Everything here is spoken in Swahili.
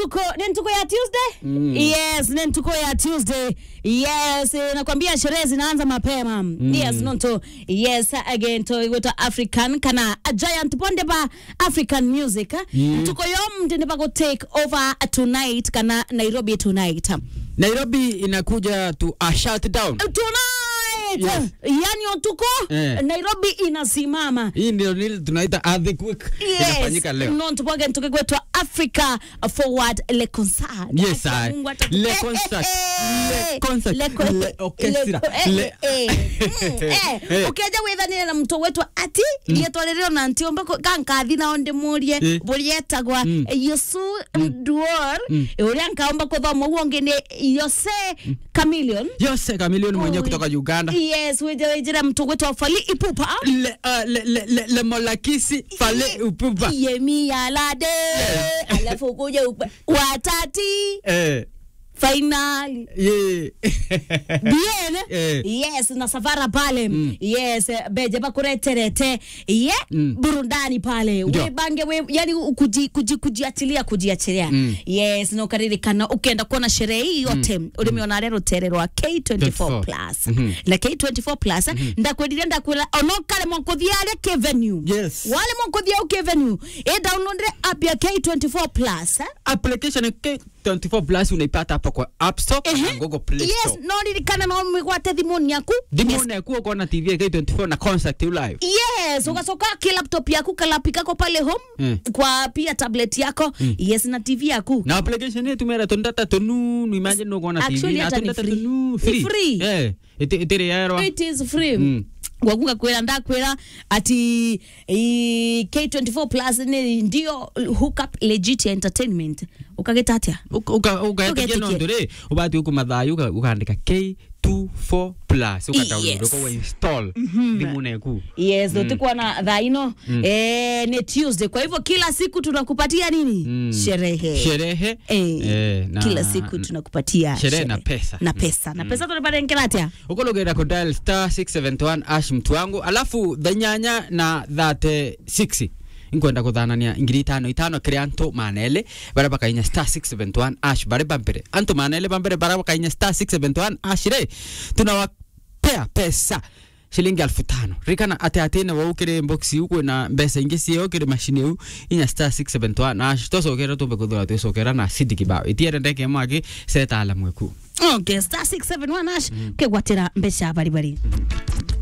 ntuko ni ntuko ya tuesday yes ni ntuko ya tuesday yes eh, nakwambia sherehe zinaanza mapema yes nonto yes again to igweta african kana a giant ponde ba african music mm. tuko yo mtende pa go take over tonight kana nairobi tonight nairobi inakuja to a shutdown tonight Yes. yani otuko Eh. nairobi inasimama hii ndio nile tunaita earthquake inafanyika leo no tupoge tukigwetwa africa forward le concert Yes, Acha I. Mungu ata- Le Eh, concert. eh, Le concert. le co- Le orchestra. eh, Le- eh, mm, eh. Eh. ukeja withanire na mtu wetwa ati rietwa ririo na nti ombe kankathi nao ndimurie Eh. burietagwa yusu duor uria nkaomba kuthoma uguo ngi ni yose chameleon yose kamilioni mwenyewe Ui. kutoka uganda yes wija wijira mtu gwetwa fali ipupa le, uh, le, le, le, le molakisi fale upupa yemi alade alafu kuja upe- watati eh, fainali ye. bien Eh. yes na savara pale yes eh, beje bakureterete ye burundani pale Ndio. webange we, yani kuji, kuji, kujiachilia kujiachilia yes na ukaririkana ukienda kuona sherehe hii yote mm. ulimeona rero tererwa K24 plus na K24 plus ndakwendiria ndakwira onokale mwakuthia ke venue Yes. wale mwakuthia ke venue e download app ya K24 plus eh? application ya K24 plus unaipata hapa kwa app store na google play yes store no ririkana no migwate thimuni yaku thimune yakuwa ukaona tv ya K24 na concert you live yes ukasoka ki laptop yaku kalapi kako pale home Mm. kwa pia tablet yako yes na tv yaku na application yetu mera tondata tonu imagine ukaona tv Actually, na hata ni tondata free. tonu Ni free free. eh ite ite yaro it is free Mm. wakunga kwira ndakwira ati i, k24 plus ni ndio hookup legit entertainment ukageta atia uka uka Uketikia. no ndore ubati uko mathayo uka ukaandika K24 plus uka download Yes. uka install thimune yaku yes mm. utikuwa na dhaino mm. eh, ni tuesday kwa hivyo kila siku tunakupatia nini Mm. sherehe sherehe Eh, eh, na- kila siku tunakupatia sherehe na pesa. na pesa na pesa tunapata nkiratia ukologera ku dial star 671 ash mtu wangu alafu thanyanya na 36 inkwenda kuthanania ngiri itano itano kiri antu manele baria bakainya star 671 ash bari bambere antu manele bambere baria bakainya star 671 ash re tunawapea pesa shilingi alfu tano rikana ate atene wau kiri boxi ukwe na mbesa ingi cieo kiri mashini u inya star 671 ash twacokera tumbe kuthura twicokera na sidi kibao itiere ndeke mwaki seta ala mweku okay star 671 ash kegwatira mbeca baribari